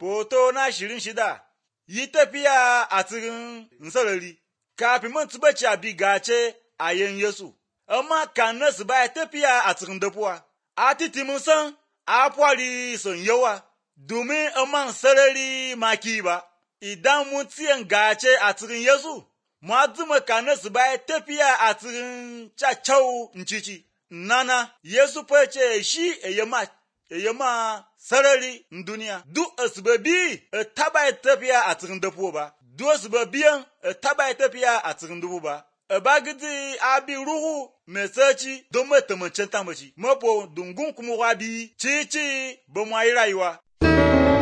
Foto na shirin shida yi tafiya a cikin sarari, kafin mun tubaci a bigace a yin Yesu, amma kan nasu baya tafiya a cikin dafuwa, a titi mun san a fari son yawa, domin man sarari maki ba, idan mun tiyan gace a cikin Yesu, ma zuma kan nasu baya tafiya a cikin cacau cici. Nana, Yesu fa ce shi yama yama sarari duniya duk asibabi taba tafiya a cikin dafo ba duk asibabiyan taba tafiya a cikin dubu ba bagidi abi ruhu mai sarki don mai tamancin tamaci mapo dungun kuma wabi cici ba mu yi rayuwa